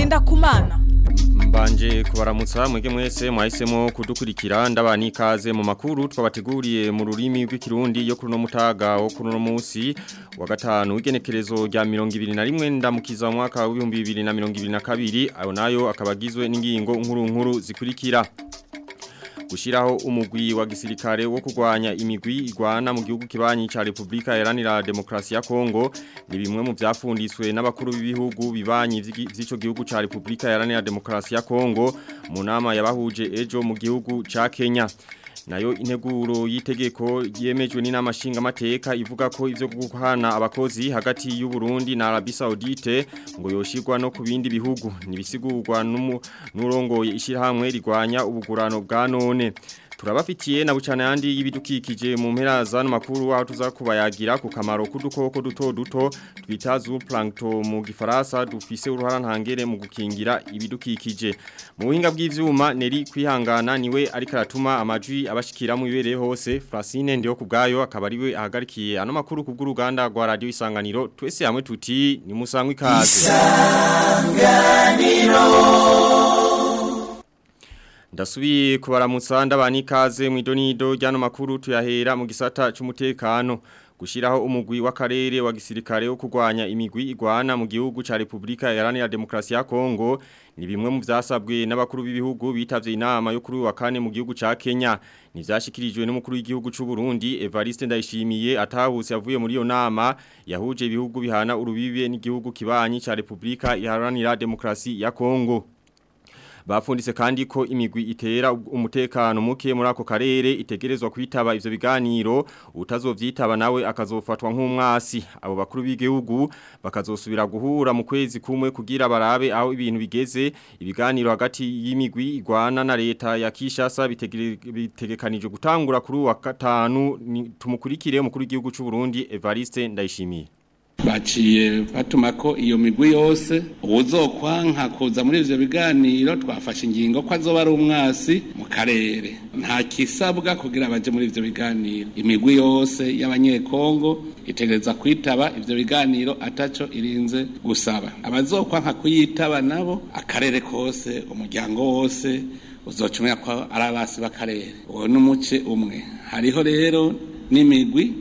Ngendakumana Mbanje kubaramutsa mwege mwese mwahisemo kudukurikira ndabani ikaze mu makuru twabateguriye mu rurimi rw'ikirundi yo kuruno mutaga wo kuruno musi wa gatanu w'igenekerezo rya 2021 ndamukiza mu mwaka wa 2022 ayo nayo akabagizwe n'ingingo nkuru nkuru zikurikira gushiraho umugwi wa gisirikare wo kurwanya imigwi igwana mu gihugu kibanyi ca Republika Iharanira Demokrasi ya Kongo ni bimwe mu byafundiswe n'abakuru b'ibihugu bibanyi vy'ico gihugu ca Republika Iharanira Demokrasi ya Kongo mu nama yabahuje ejo mu gihugu ca Kenya nayo integuro y'itegeko yemejwe n'inama nshingamateka ivuga ko ivyo guhana abakozi hagati y'u Burundi na Arabie Saoudite ngo yoshirwa no ku bindi bihugu nibisigurwa n'urongoye ishirahamwe rigwanya ubugurano bwa none turabafitiye na bucana yandi y'ibidukikije mu mpera za makuru aho tuzakubayagira ku kamaro k'udukoko duto duto twita zooplankton mu gifaransa dufise uruhara ntangere mu gukingira ibidukikije mu buhinga bw'ivyuma neri kwihangana niwe ariko aratuma amajwi abashikira mu bibereye hose Francine ndiyo kubgayo akaba ariwe ahagarikiye ano makuru ku bw'uruganda rwa radio isanganiro twese hamwe tuti ni musangwe ikaze isanganiro Ndasubiye kubaramutsa ndabani ikaze mu idonido ryano makuru tuyahera mu gisata cy'umutekano gushiraho umugwi w'akarere wa gisirikare wo kurwanya imigwi igwana mu gihugu ca Republika Iharanira Demokrasi ya Kongo ni bimwe mu vyasabwe n'abakuru b'ibihugu bitavye inama yo kuri wa kane mu gihugu ca Kenya ni vyashikirijwe n'umukuru w'igihugu c'u Burundi Evariste Ndayishimiye atahuse yavuye muri iyo nama yahuje ibihugu bihana urubibe n'igihugu kibanyi ca Republika Iharanira Demokrasi ya Kongo Bafundise kandi ko imigwi itera umutekano muke muri ako karere itegerezwa kwitaba ivyo biganiro utazovyitaba nawe akazofatwa nk'umwasi abo bakuru b'igihugu bakazosubira guhura mu kwezi kumwe kugira barabe aho ibintu bigeze ibiganiro hagati y'imigwi igwana na leta ya Kishasa bitegekanije gutangura kuri wa gatanu tumukurikire umukuru w'igihugu c'u Burundi Evariste Ndayishimiye baciye batuma ko iyo migwi yose ubuzokwanka kuza muri ivyo biganiro twafashe ingingo ko azoba ari umwasi mu karere nta kisabwa kugira baje muri ivyo biganiro imigwi yose y'abanyekongo itegereza kwitaba ivyo biganiro ataco irinze gusaba abazokwanka kuyitaba nabo akarere kose umuryango wose uzocumenya ko ari abasi b'akarere uwo n'umuce umwe hariho rero n'imigwi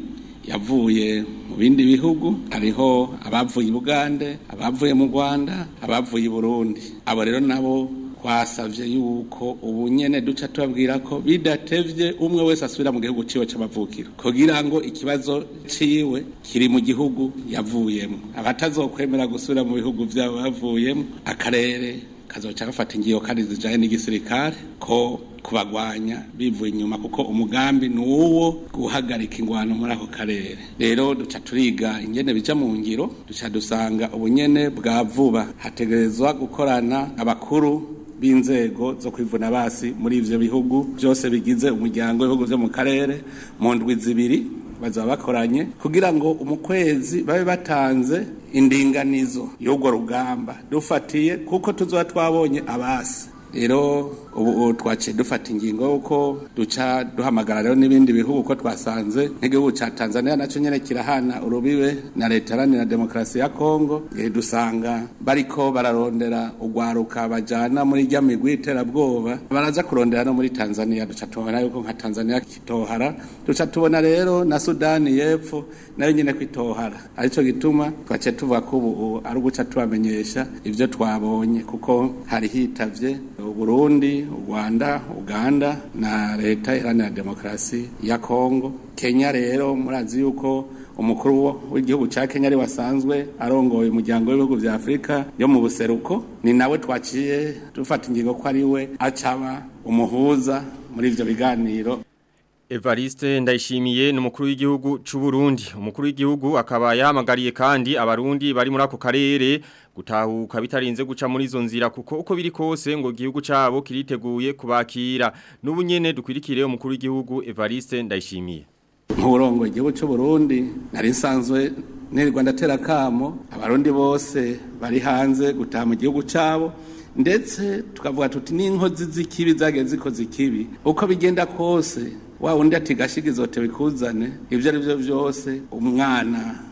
yavuye mu bindi bihugu hariho abavuye i Bugande abavuye mu Rwanda abavuye i Burundi abo rero nabo twasavye yuko ubu nyene duca tubabwira ko bidatevye umwe wese asubira mu gihugu ciwe c'amavukiro kugira ngo ikibazo ciwe kiri mu gihugu yavuyemo abatazokwemera gusubira mu bihugu vyabo bavuyemo akarere kazoca gafata ingiyo kandi zijanye n'igisirikare ko kubagwanya bivuye inyuma kuko umugambi ni uwo guhagarika ingwano muri ako karere rero duca turiga ingene bija mu ngiro duca dusanga ubunyene bwa vuba hategerezwa gukorana abakuru b'inzego zo kwivuna basi muri ivyo bihugu byose bigize umuryango w'ibihugu vyo mu karere mu ndwi zibiri bazaba bakoranye kugira ngo umukwezi babe batanze indinganizo y'urwo rugamba dufatiye kuko tuzoba twabonye abasi rero ubu twaciye dufata ingingo yuko duca duhamagara rero n'ibindi bihugu ko twasanze nk'igihugu cya tanzania nacyo nyine kirahana urubibe na leta iharanira demokarasi ya kongo dusanga bariko bararondera urwaruka bajyana muri rya migwi iterabwoba baraza kurondera no muri tanzania duca tubona yuko nka tanzania kitohara duca tubona rero na sudani y'epfo nayo nyine kwitohara aricyo gituma twaciye tuvuga ko ubu ari uguca tubamenyesha ibyo twabonye kuko hari hitavye uburundi u rwanda uganda na leta iharanira demokarasi ya kongo kenya rero murazi yuko umukuru w'igihugu cya kenya ari wasanzwe arongoye umuryango w'ibihugu vya afurika yo mu buseruko ni nawe twaciye dufata ingingo ko ari we acaba umuhuza muri ivyo biganiro Evariste ndayishimiye ni umukuru w'igihugu c'u Burundi umukuru w'igihugu akaba yahamagariye kandi abarundi bari muri ako karere gutahuka bitarinze guca muri izo nzira kuko uko biri kose ngo igihugu cabo kiriteguye kubakira n'ubu nyene dukwirikire umukuru w'igihugu Evariste ndayishimiye nk'urongo igihugu cy'u Burundi nari nsanzwe nirirwa ndatera kamo abarundi bose bari hanze gutaha mu gihugu cabo ndetse tukavuga tuti n'inkozi z'ikibi zagiye zikoze ikibi uko bigenda kose wa undi ati gashiga izote bikuzane ibyo ari byo byose umwana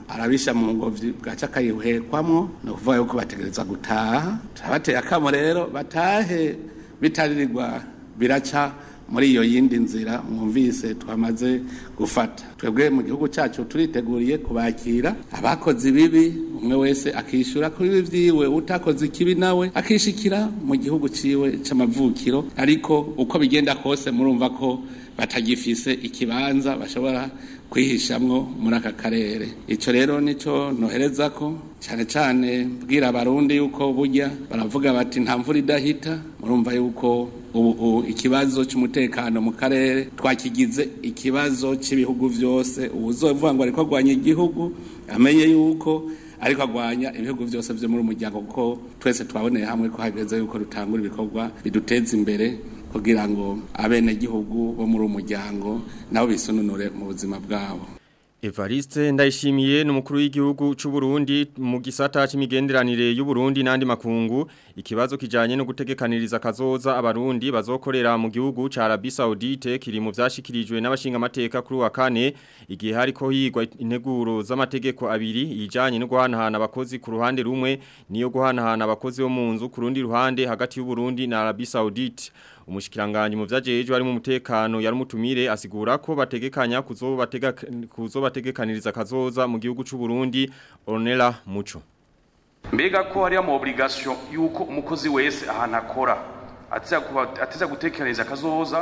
arabisha mu ngobyi bwaca akayihekwamwo ni ukuvuga yuko bategereza gutaha turabateye akamo rero batahe bitaririrwa biraca muri iyo yindi nzira mwumvise twamaze gufata twebwe mu gihugu cyacu turiteguriye kubakira abakoze ibibi umwe wese akishyura kuri ibi byiwe utakoze ikibi nawe akishikira mu gihugu ciwe c'amavukiro ariko uko bigenda kose murumva ko batagifise ikibanza bashobora kwihishamwo muri aka karere icyo rero nicyo nohereza ko cyane cyane bwira abarundi yuko burya baravuga bati nta mvura idahita murumva yuko ubu ikibazo cy'umutekano mu karere twakigize ikibazo cy'ibihugu byose ubuzovuga ngo ariko arwanya igihugu amenye yuko ariko agwanya ibihugu byose byo muri umuryango kuko twese twaboneye hamwe ko hageze yuko dutangura ibikorwa biduteza imbere kugira ngo abenegihugu bo muri umuryango nabo bisununure mu buzima bwabo Evariste ndayishimiye n'umukuru w'igihugu cy'u Burundi mu gisata c'imigenderanire y'u Burundi n'andi makungu ikibazo kijanye no gutegekaniriza kazoza abarundi bazokorera mu gihugu ca Arabie Saoudite kiri mu vyashikirijwe n'abashinga amateka kuri wa kane igihe hariko higwa integuro z'amategeko abiri ijanye no guhanahana abakozi ku ruhande rumwe niyo guhanahana abakozi bo mu nzu ku rundi ruhande hagati y'u Burundi na Arabie Saoudite umushikiranganje mu vyajeje ari mu mutekano yari mutumire asigura ko bategekanya kuzobatega kuzobategekaniriza kazoza mu gihugu cy'u Burundi Ornella Muco mbega ko hari ama obligation yuko umukozi wese ahantu akora ateza gutekereza kazoza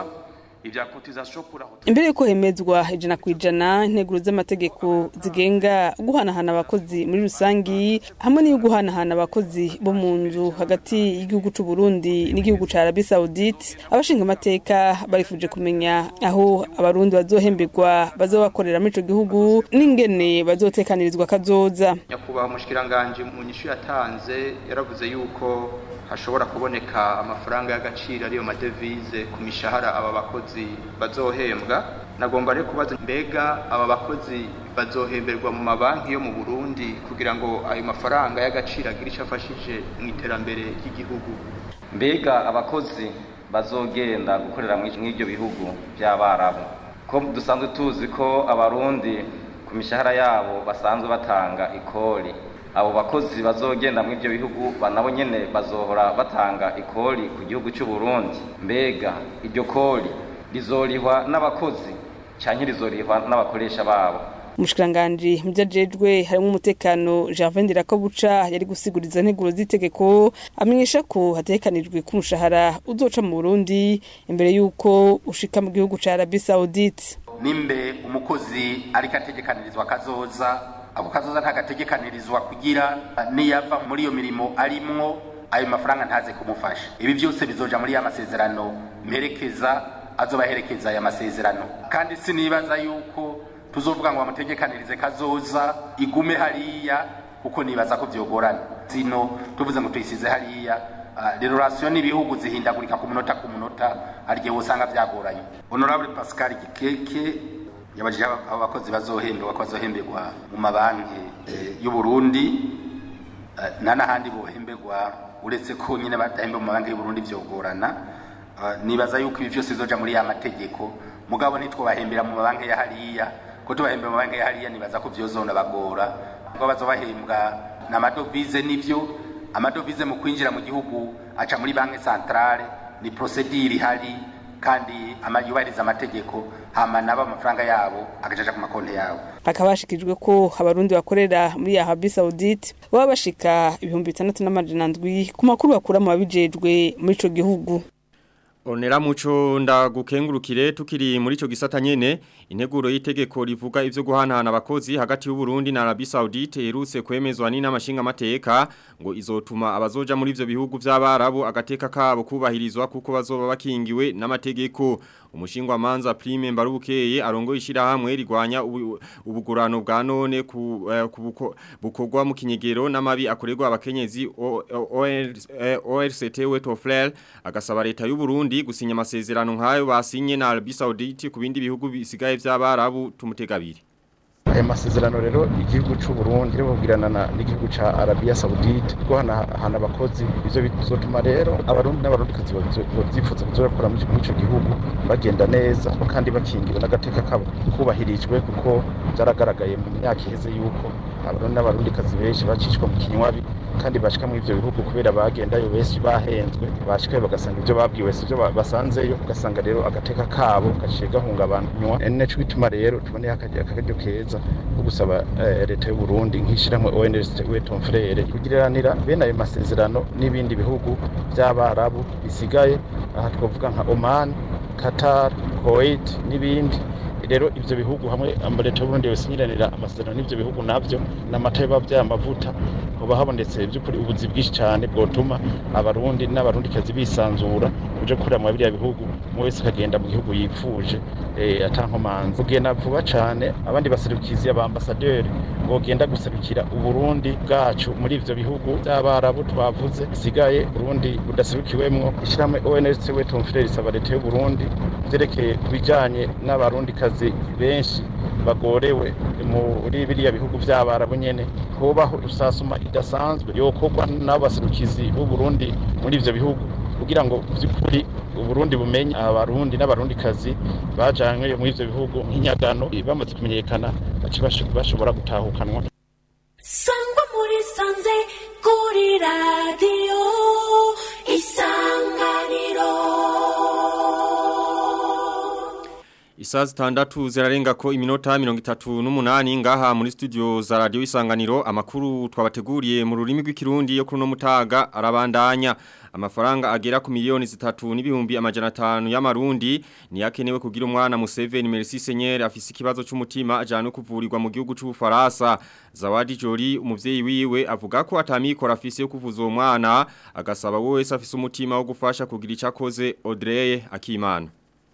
imbere yuko hemezwa ijana ku ijana integuro z'amategeko zigenga guhanahana abakozi muri rusangi hamwe n'iyo guhanahana abakozi bo mu nzu hagati y'igihugu cy'u Burundi n'igihugu cya Arabie Saoudite abashinga amateka barifuje kumenya aho abarundi bazohemberwa bazobakorera muri ico gihugu n'ingene bazotekanirizwa kazoza nyakubahwa umushikiranganje mu nyishu yatanze yaravuze yuko hashobora kuboneka amafaranga y'agaciro ariyo madevize ku mishahara aba bakozi bazohembwa nagomba rero kubaza mbega aba bakozi bazohemberwa mu mabanki yo mu Burundi kugira ngo ayo mafaranga y'agaciro agire icyo afashije mu iterambere ry'igihugu mbega abakozi bazogenda gukorera muri ibyo bihugu by'abarabu ko dusanzwe tuzi ko abarundi ku mishahara yabo basanzwe batanga ikori abo bakozi bazogenda muri ibyo bihugu nabo nyene bazohora batanga ikori ku gihugu cy'u Burundi mbega iryo kori rizorihwa n'abakozi canke rizorihwa n'abakoresha babo umushikiranganji mu vyajejwe harimo umutekano Gervais Ndirakobuca yari gusiguriza integuro z'itegeko amenyesha ko hatekanijwe ko umushahara uzoca mu Burundi imbere y'uko ushika mu gihugu ca Arabie Saoudite nimbe umukozi ariko ategekanirizwa kazoza ako kazoza ntagategekanirizwa kugira niyava muri iyo mirimo arimwo ayo mafaranga ntaze kumufasha ibi byose bizoja muri ya masezerano mperekeza azobaherekeza aya masezerano kandi sinibaza yuko tuzovuga ngo bamutegekanirize kazoza igume hariya kuko nibaza ko vyogorana zino tuvuze ngo tuyisize hariya uh, relation n'ibihugu zihindagurika ku munota ku munota arigihe wosanga vyagoranye honorable pascal gikeke yabajije abakozi bazohemberwa ko bazohemberwa mu mabanki y'u Burundi nta n'ahandi bohemberwa uretse ko nyine badahembe mu mabanki y'u Burundi vyogorana nibaza yuko ibi vyose bizoja muri ya mategeko mugabo ntitwobahembera mu mabanki ya hariya ko tubahembera mu mabanki ya hariya nibaza ko vyozona bagora ngo bazobahembwa n'amadovize nivyo amadovize mu kwinjira mu gihugu aca muri banki centrale ni procedure ihari kandi yubahiriza amategeko hama nabo amafaranga yabo agacaca ku makonti yabo bakaba bashikijwe ko abarundi bakorera muri Arabie Saoudite baba bashika ibihumbi bitandatu n'amajana ndwi ku makuru bakura mu babijejwe muri ico gihugu Onera muco ndagukengurukire tukiri muri ico gisata nyene integuro y'itegeko rivuga ivyo guhanahana abakozi hagati y'u Burundi na Arabie Saoudite irutse kwemezwa ni n'amashinga amateka ngo izotuma abazoja muri ivyo bihugu by'abarabu agateka kabo kubahirizwa kuko bazoba bakingiwe n'amategeko umushingwa manza prime mbarubukeye arongo ishira hamwe rigwanya ubugurano bwa none ku bukogwa mu kinyegero n'amabi akorerwa abakenyezi ORCT Wetoflel agasaba leta y'u Burundi gusinya amasezerano nkayo basinye na Arabie Saoudite ku bindi bihugu bisigaye by'abarabu tumutegabiri aya masezerano rero igihugu cy'u Burundi ribubwirana n'igihugu ca Arabia Saudite ko hana abakozi ivyo bizotuma rero abarundi n'abarundikazi bavyifuza kuzokora muri ico gihugu bagenda neza kandi bakingiwe n'agateka kabo kubahirijwe kuko byaragaragaye mu myaka iheze yuko abarundi n'abarundikazi benshi bacishwa mu kinywabi kandi bashika muri ivyo bihugu kubera bagendayo benshi bahenzwe bashikayo bagasanga ivyo babwiwe si vyo basanzeyo ugasanga rero agateka kabo gaciye gahungabanywa ni naco bituma rero tuboneye akaryo keza ko gusaba leta y'u Burundi nk'ishirahamwe ONG Weton Frere kugiranira bene ayo masezerano n'ibindi bihugu by'abarabu bisigaye aha twavuga nka Oman Qatar Kuwait n'ibindi rero ivyo bihugu hamwe leta y'u Burundi yosinyiranira amasezerano n'ivyo bihugu navyo n'amata y'abavyaye amavuta hoba habonetse by'ukuri ubuzi bwinshi cyane bwotuma abarundi n'abarundikazi bisanzura uje gukorera mu biriya bihugu umwe wese akagenda mu gihugu yipfuje atankomanzi kugenda vuba cyane abandi baserukizi abambasaderi bogenda gusabikira uburundi bwacu muri ivyo bihugu by'abarabu twavuze bisigaye burundi budaserukiwemwo ishyirahamwe ONG Weton Frere isaba leta y'u Burundi vyerekeye ku bijanye n'abarundikazi benshi bagorewe muri biriya bihugu by'abarabu nyene hobaho rusasuma idasanzwe yokorwa n'abaserukizi b'u Burundi muri ivyo bihugu kugira ngo by'ukuri uburundi bumenye abarundi n'abarundikazi bajanywe muri ivyo bihugu nk'inyagano bamaze kumenyekana bace bashobora gutahukanwa sangwa muri sanze kuri radiyo isanganiro Isaa zitandatu zirarenga ko iminota mirongo itatu n'umunani ngaha muri studio za radio isanganiro amakuru twabateguriye mu rurimi rw'ikirundi yo kuri no mutaga arabandanya amafaranga agera ku miliyoni zitatu n'ibihumbi amajana atanu y'amarundi ni yakenewe kugira umwana Museveni Merci Seigneur afise ikibazo c'umutima ajana kuvurirwa mu gihugu c'ubufaransa Zawadi Jori umuvyeyi wiwe avuga ko atamikora afise yo kuvuza uwo mwana agasaba wese afise umutima wo gufasha kugira icakoze Audrey Akimana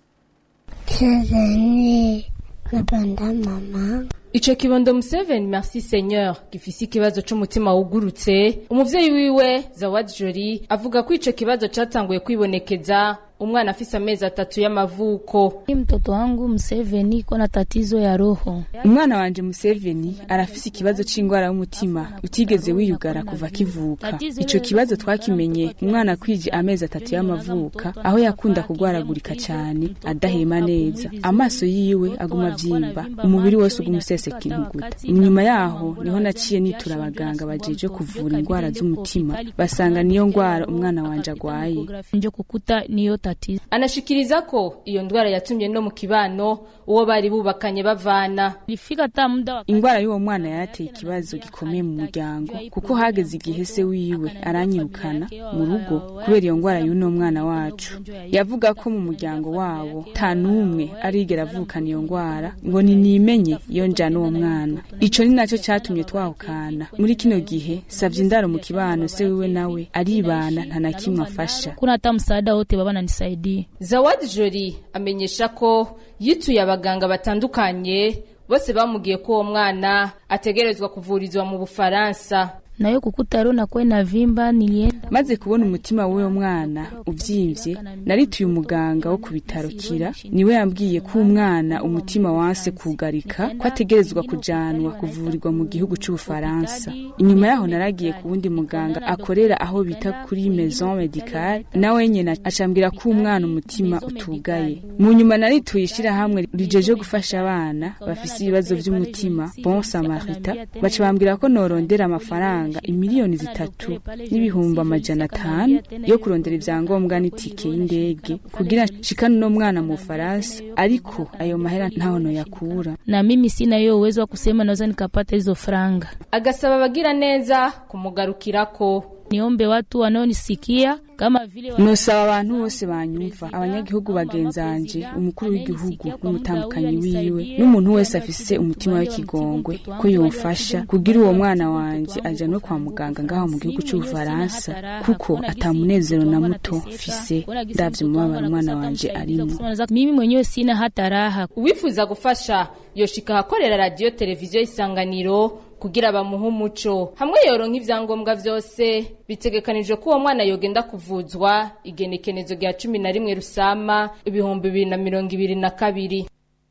Sezeni napenda mama Ico kibondo Museveni Merci Seigneur gifise ikibazo c'umutima wugurutse umuvyeyi wiwe Zawadi Jori avuga ko ico kibazo catanguye kwibonekeza umwana afise amezi atatu y'amavuko mtoto wangu Museveni iko na tatizo ya roho umwana wanje Museveni arafise ikibazo c'ingwara y'umutima utigeze wiyugara kuva kivuka ico kibazo twakimenye umwana kwije amezi atatu y'amavuka aho yakunda kugwaragurika cyane adahema neza amaso yiwe aguma vyimba umubiri wose ugumuseseka intuguta inyuma yaho niho naciye nitura abaganga bajeje kuvura ingwara z'umutima basanga niyo ngwara umwana wanje agwaye njo kukuta niyo tatizo anashikiriza ko iyo ndwara yatumye no mu kibano uwo bari bubakanye bavana lifika ta muda ingwara y'uwo mwana yarateye ikibazo gikomeye mu muryango kuko hageze igihe se wiwe aranyirukana mu rugo kubera iyo ngwara y'uno mwana wacu yavuga ko mu muryango wabo nta n'umwe arigera avukana iyo ngwara ngo ni nimenye iyo njana uwo mwana ico ni naco catumye twahukana muri kino gihe savye indaro mu kibano se wiwe nawe aribana nta na kimwe afasha kuna hata msaada wote baba nanisaidia Zawadi Jori amenyesha ko yituye abaganga batandukanye bose bamubwiye ko uwo mwana ategerezwa kuvurizwa mu Bufaransa nayo kukuta rero nakuwe na vimba nilienda maze kubona umutima w'uwo mwana uvyimvye narituye umuganga wo ku bitaro kira niwe yambwiye ko umwana umutima wanse kugarika ko ategerezwa kujanwa kuvurirwa mu gihugu c'ubufaransa inyuma yaho naragiye ku wundi muganga akorera aho bita kuri maison medicale nawe nyene acambwira ko umwana umutima utugaye mu nyuma narituye ishirahamwe rijeje gufasha abana bafise ibibazo vy'umutima bon samarita baca bambwira ko norondera amafaranga imiliyoni zitatu n'ibihumbi amajana atanu yo kurondera ivyangombwa n'itike y'indege kugira nshikane uno mwana mu Faransa ariko ayo mahera ntaho noyakura na mimi sina hiyo uwezo wa kusema naweza nikapata hizo franga agasaba abagira neza kumugarukirako niombe watu wanaonisikia kama vile nosaba abantu bose banyumva abanyagihugu bagenzanje umukuru w'igihugu n'umutambukanyi wiwe n'umuntu wese afise umutima w'ikigongwe ko yomfasha kugira uwo mwana wanje aja no kwa muganga ngaho mu gihugu c'ubufaransa kuko atamunezero na muto mfise ndavye umubabaro umwana wanje arimo mimi mwenyewe sina hata raha uwifuza gufasha yoshika ahakorera radiyo televiziyo isanganiro kugira bamuhe umuco hamwe yoronka ivyangombwa vyose bitegekanijwe ko uwo mwana yogenda kuvuzwa igenekenezo rya cumi na rimwe rusama ibihumbi bibiri na mirongo ibiri na kabiri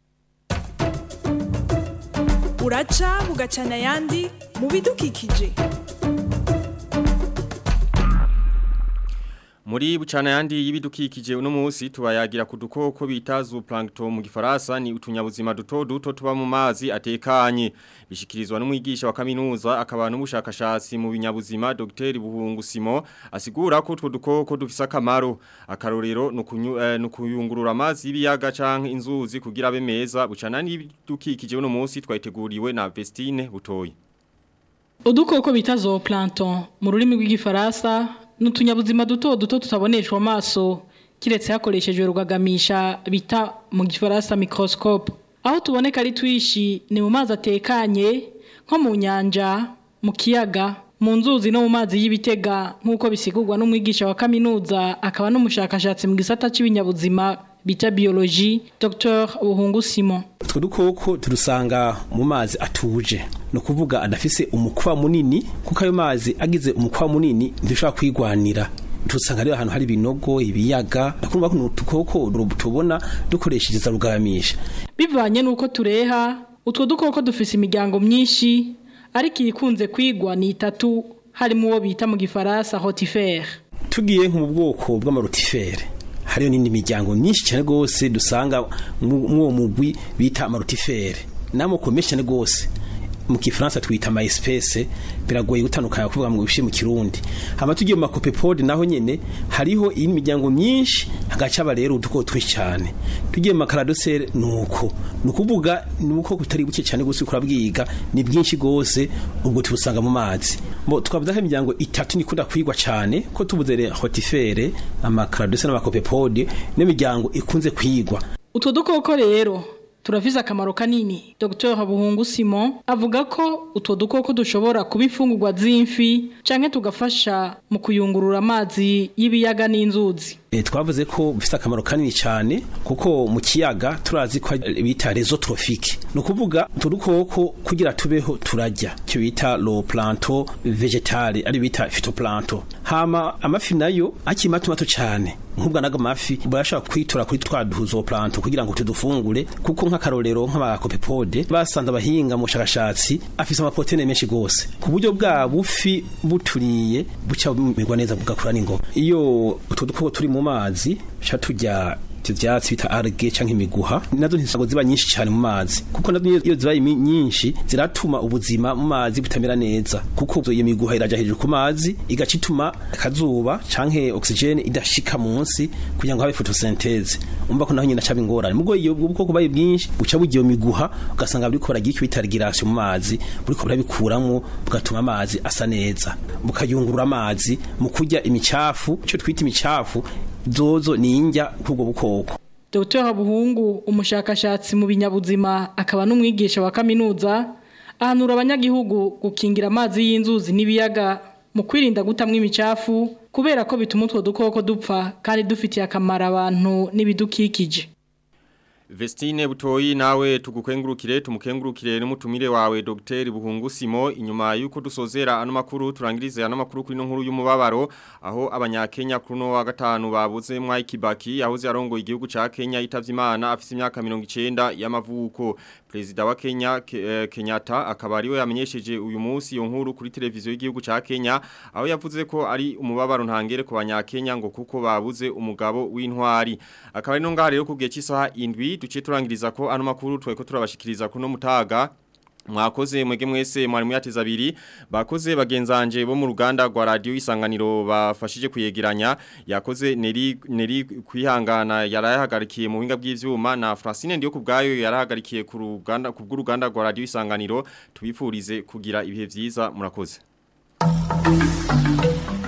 uraca bugacana ayandi mu bidukikije Muri bucana yandi y'ibidukikije uno munsi tubayagira ku dukoko bita zooplankton mu gifaransa ni utunyabuzima duto duto tuba mu mazi atekanye bishikirizwa n'umwigisha wa kaminuza akaba n'umushakashatsi mu binyabuzima Dr Buhungu Simo asigura ko utwo dukoko dufise akamaro akarorero no kuyungurura amazi y'ibiyaga canke inzuzi kugira abe meza bucana y'ibidukikije uno munsi twayiteguriwe na Vestine Butoyi Udukoko bita zooplankton mu rurimi rw'igifaransa n'utunyabuzima duto duto tutaboneshwa amaso kiretse hakoreshejwe rugagamisha bita mu gifaransa microscope aho tuboneka ari twishi ni mu mazi atekanye nko mu nyanja mu kiyaga mu nzuzi no mu mazi y'ibitega nk'uko bisigurwa n'umwigisha wa kaminuza akaba n'umushakashatsi mu gisata cy'ibinyabuzima bita biologie Dr Buhungu Simon utwo dukoko turusanga mu mazi atuje no kuvuga adafise umukwa munini kuko ayo mazi agize umukwa munini ndushobora kwigwanira tusanga rero ahantu hari ibinogo ibiyaga nakumva ko utukoko tubona dukoresheje za rugamisha bivanye nuko tureha utwo dukoko dufise imiryango myinshi ariko iyikunze kwigwa ni itatu harimo uwo bita mu gifaransa rotifere tugiye nko mu bwoko bw'amarotifere hariyo n'indi miryango myinshi cyane rwose dusanga mw'uwo mugwi bita amarotifere n'amoko menshi cyane rwose mu kifaransa twita ama espèce biragoye gutandukanya kuvuga mu bishe mu kirundi hama tugiye mu makopepode naho nyene hariho iyi miryango myinshi hagacaba rero uduko twinshi cyane tugiye mu makaradosere nuko nukuvuga nuko kutari buke cyane gose kurabwiga ni bwinshi gose ubwo tubusanga mu mazi bo twavuze ko imiryango itatu nikunda kwigwa cyane ko tubuze le rotifere amakaradosere n'amakopepode n'imiryango ikunze kwigwa utwo dukoko rero turafise akamaro kanini Dr Buhungu Simon avuga ko utwo dukoko dushobora kuba imfungurwa z'imfi canke tugafasha mu kuyungurura amazi y'ibiyaga n'inzuzi E, twavuze ko bifite akamaro kanini cyane kuko mu kiyaga turazi ko bita rezo trophique no kuvuga turukoko kugira tubeho turajya cyo bita lo planto vegetale ari bita phytoplankton hama amafi nayo akimatu mato cyane nkubwa naga mafi barashaka kwitura kuri twa duzo planto kugira ngo tudufungure kuko nk'akarorero nk'abakopepode basanze abahinga mu shakashatsi afise amaproteine menshi gose ku buryo bwa bufi buturiye buca bumerwa neza bugakura n'ingoga iyo utwo dukoko turi mu mazi cha tujya ivyatsi bita alge canke imiguha nazo ntisago ziba nyinshi cyane mu mazi kuko nazo iyo ziba nyinshi ziratuma ubuzima mu mazi butamera neza kuko iyo miguha iraja hejuru ku mazi igaca ituma akazuba canke oxygene idashika munsi kugira ngo habe photosynthese umva ko naho nyina caba ingorane mugo iyo bwoko baye bwinshi buca bugiye miguha ugasanga buriko baragira icyo bita regulation mu mazi buriko burabikuramwo bugatuma amazi asa neza bukayungurura amazi mu kurya imicafu cyo twita imicafu zozo ni injya kubwo bukoko Dr Buhungu umushakashatsi mu binyabuzima akaba n'umwigisha wa kaminuza ahanura abanyagihugu gukingira amazi y'inzuzi n'ibiyaga mu kwirinda gutamwa imicafu kubera ko bituma utwo dukoko dupfa kandi dufitiye akamaro abantu n'ibidukikije Vestine Butoyi nawe tugukengurukire tumukengurukire n'umutumire wawe Dr Buhungu Simo inyuma yuko dusozera ano makuru turangirize ano makuru kuri no nkuru y'umubabaro aho abanyakenya kuno wa gatanu babuze mwa Kibaki yahoze arongo igihugu ca Kenya itavye Imana afise imyaka 90 y'amavuko Prezida wa Kenya ke, eh, Kenyatta akaba ariwe yamenyesheje uyu munsi iyo nkuru kuri televiziyo y'igihugu ca Kenya aho yavuze ko ari umubabaro ntangere ku banyakenya ngo kuko babuze umugabo w'intwari akaba ari no ngaha rero kugiye cy'isaha indwi duce turangiriza ko ano makuru tweko turabashikiriza kuno mutaga mwakoze mwege mwese mwari muyateza abiri bakoze bagenzanje bo mu ruganda rwa radio isanganiro bafashije kuyegeranya yakoze neri neri kwihangana yarahagarikiye mu buhinga bw'ivyuma na Francine ndiyo kubgayo yarahagarikiye ku ruganda ku bw'uruganda rwa radio isanganiro tubifurize kugira ibihe vyiza murakoze